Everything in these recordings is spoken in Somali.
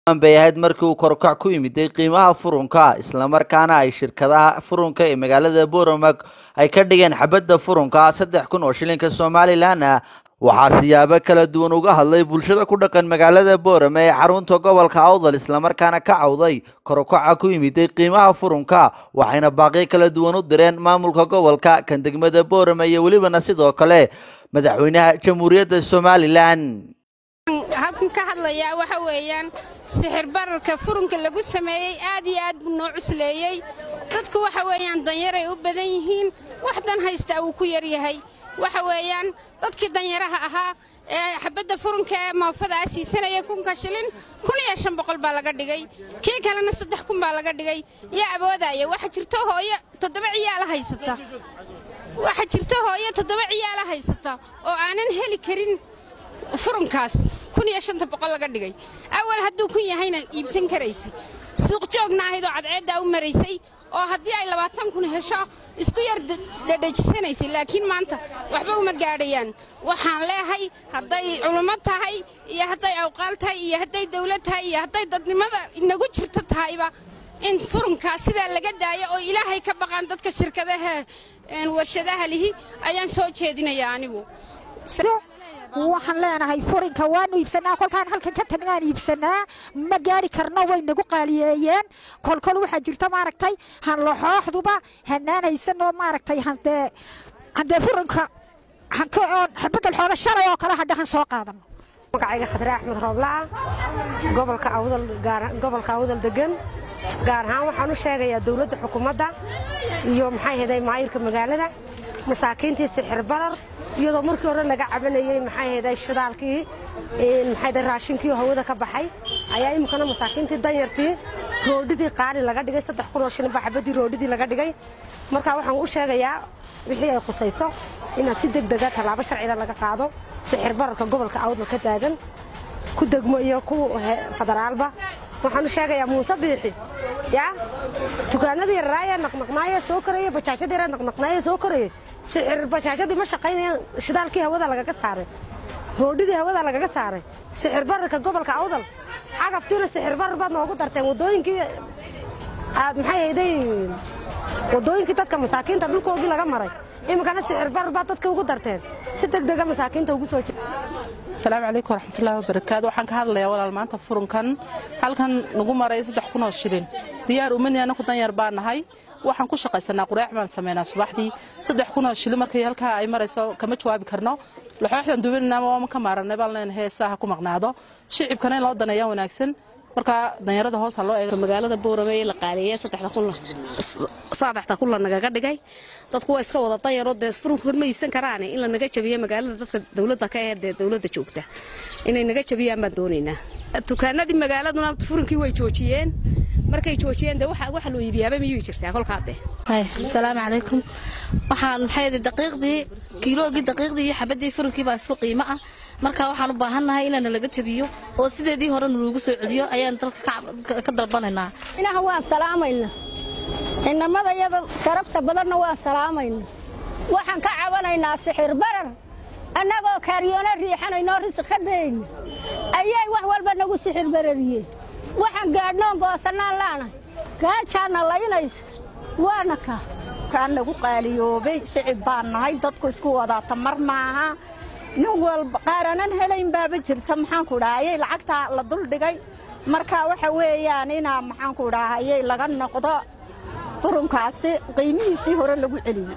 bay ahayd markii uu korkac ku yimiday qiimaha furunka islamarkaana ay shirkadaha furunka ee magaalada booromag ay ka dhigeen xabadda furunka saddex kun oo shilinka somalilan ah waxaa siyaabo kala duwan uga hadlay bulshada ku dhaqan magaalada boorame ee xarunta gobolka awdal islamarkaana ka cawday korkaca ku yimiday qiimaha furunka waxayna baaqyo kala duwan u direen maamulka gobolka kan degmada boorame iyo welibana sidoo kale madaxweynaha jamhuuriyadda somalilan halkan ka hadlayaa waxa weeyaan sixir bararka furunka lagu sameeyey aad iyo aad buu noo cusleeyey dadku waxa weeyaan danyaray u badan yihiin wax dan haystaa wuu ku yaryahay waxa weeyaan dadkii danyaraha ahaa ee xabadda furunka ee moofadaa siisanaya kunka shilin kun iyo shan boqol baa laga dhigay kii kalena saddex kun baa laga dhigay yaa awoodaya waxa jirta hooyo toddoba ciyaala haysata waxa jirta hooyo toddoba ciyaala haysata oo aanan heli karin furunkaas kun iyo shanta boqol laga dhigay awal hadduu kun yahayna iibsan karaysa suuq joogna ahayd oo cadceeddaa u maraysay oo haddii ay labaatan kun hesho isku yar dhadhajisanaysay laakiin maanta waxba uma gaadhayaan waxaan leehay hadday culummo tahay iyo hadday awqaal tahay iyo hadday dawlad tahay iyo hadday dadnimada inagu jirto tahayba in furunkaas sidaa laga daayo oo ilaahay ka baqaan dadka shirkadaha warshadaha lihi ayaan soo jeedinayaa anigu waxaan leenahay furinka waanu iibsanaa kolkaan halkan ka tagnaan iibsanaa ma gaari karno way nagu qaaliyeeyeen kolkol waxaa jirta maaragtay hanlaxooxduba hanaanaysanoo maaragtay handee handee furinka hankoon xabadal xooga shalay oo kale hadhahan soo qaadano magacayga khadre axmed rooblaa gobolka awdal gobolka awdal degan gaar ahaan waxaan u sheegayaa dawladda xukuumadda iyo maxay haday maayirka magaalada masaakiintii sixir barar iyadoo markii hore laga cabanayey maxay haday shidaalkii maxay haday raashinkii hawada ka baxay ayaa iminkana masaakiintii danyartii roodhidii qaali laga dhigay saddex kun oo shilin baa xabadii roodhidii laga dhigay marka waxaan u sheegayaa wixii ay qusayso inaan si deg dega tallaabo sharciga laga qaado sixir bararka gobolka awdal ka taagan ku degmo iyo ku federaalba waxaan u sheegayaa muuse biixi yaa dukaanadii yararaaya naqnaqnaaya soo koraya bajaajadii yara naqnaqnaaya soo koraya sixir bajaajadii ma shaqaynayaan shidaalkii hawada lagaga saaray roodhidii hawada lagaga saaray sixir bararka gobolka awdal cagaftiina sixir barar baad noogu darteen waddooyinkii aad maxay hayday waddooyinkii dadka masaakiinta dhulkoogii laga maray iminkana sixir barar baad dadka ugu darteen si deg dega masaakiinta ugu soo asalaamu calaykum waraxmatullahi wabarakaatu waxaan ka hadlayaa walaal maanta furunkan halkan nagu maray saddex kun oo shilin diyaar umani anaku danyar baa nahay waxaan ku shaqaysanaa quraac baan samaynaa subaxdii saddex kun oo shilin markii halkaa ay marayso kama jawaabi karno laxooxdan dubanina waama ka maaranay baan leenahay heesaa ha ku maqnaado shicibkana in loo daneeyaa wanaagsan marka danyarada hoos ha loo eego magaalada boorame ee la qaaliyeeye saddexda kunla saddexda kunla nagaga dhigay dadku waa iska wada danyaroo dee furunkood ma iibsan karaane in la naga jabiyo magaalada dadka dawladda ka ee dee dawladda joogta inay naga jabiyaan baan doonaynaa dukaanadii magaaladuna furunkii way joojiyeen markay joojiyeen dee waxa loo iibiyaaba miyuu jirtaa kolkaa dee asalaamu calaykum waxaan maxay daqiiqdii kiiloogii daqiiqdii iyo xabadii furunkii baa isku qiimo ah marka waxaan u baahannahay inaana laga jabiyo oo sideedii hore nalagu soo celiyo ayaan dalka ka dalbanaynaa inaha waan salaamayna inamada yada sharafta badanna waan salaamayna waxaan ka cabanaynaa sixir barar annagoo kaaryoona riixanaynoo risqadayna ayay wax walba nagu sixir barariyeen waxaan gaadhnoon goosannaan laanahay gaajaanna laynays waana ka kaan nagu qaaliyoobay shicib baan nahay dadku isku wadaata mar maaha nin walba qaaranan helayn baaba jirta maxaanku dhahayay lacagtaa la duldhigay marka waxa weeyaan inaa maxaanku dhahayay laga noqdo furunkaasi qiimihiisii hore lagu celiyey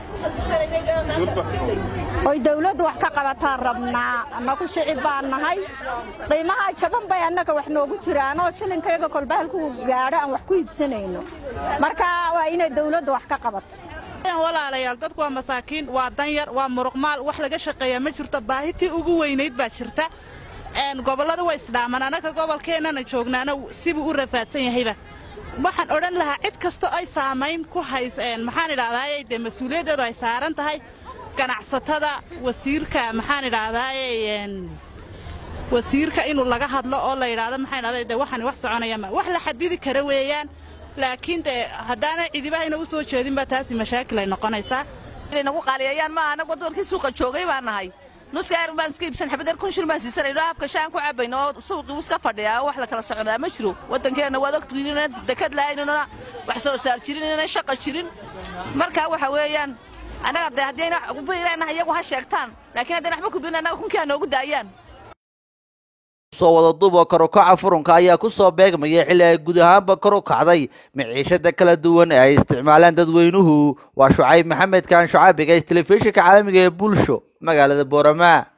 oy dawladdu wax ka qabataan rabnaa annagu shicib baan nahay qiimaha jaban bay annaga wax noogu jiraanoo shilinkayaga kolba halkuu gaadho aan wax ku iibsanayno marka waa inay dawladdu wax ka qabato walaalayaal dadku waa masaakiin waa danyar waa muruqmaal wax laga shaqeeya ma jirto baahitii ugu weynayd baa jirta gobollada way isdhaaman annaga gobolkeennana joognaana sibuu u rafaadsan yahayba waxaan odhan lahaa cid kastoo ay saamayn ku hays maxaan idhahdaaye dee mas-uuliyaddeedu ay saaran tahay ganacsatada wasiirka maxaan idhahdaaye wasiirka inuu laga hadlo oo la yidhaahdo maxaan idhahdaa dee waxaan wax soconaya ma wax la xadidi kara weeyaan laakiin dee haddaanay cidibahayna u soo jeedinba taasi mashaakil ay noqonaysaa inay nagu qaaliyeeyaan maaha anag waddankii suuqa joogay baan nahay nuska yar baan iska iibsan xabad yar kun shil baan siisanayno afka shaan ku cabayno oo suuqii iska fadhiya oo wax la kala socdaa ma jiro waddankeenna waad ogtihiin inaan dekad lahaynina wax soo saar jirin inaan shaqa jirin marka waxa weeyaan annaga dee haddayna biirana iyagu ha sheegtaan laakiin haddayna waxba kubin annaga kunkii ha noogu daayaan soo wada duuboo kor u kaca furunka ayaa ku soo beegmaya xilli ay guud ahaanba kor u kacday miciishada kala duwan ee ay isticmaalaan dadweynuhu waa shucayb maxamed kaan shucaabiga telefishinka caalamiga ee bulsho magaalada boorama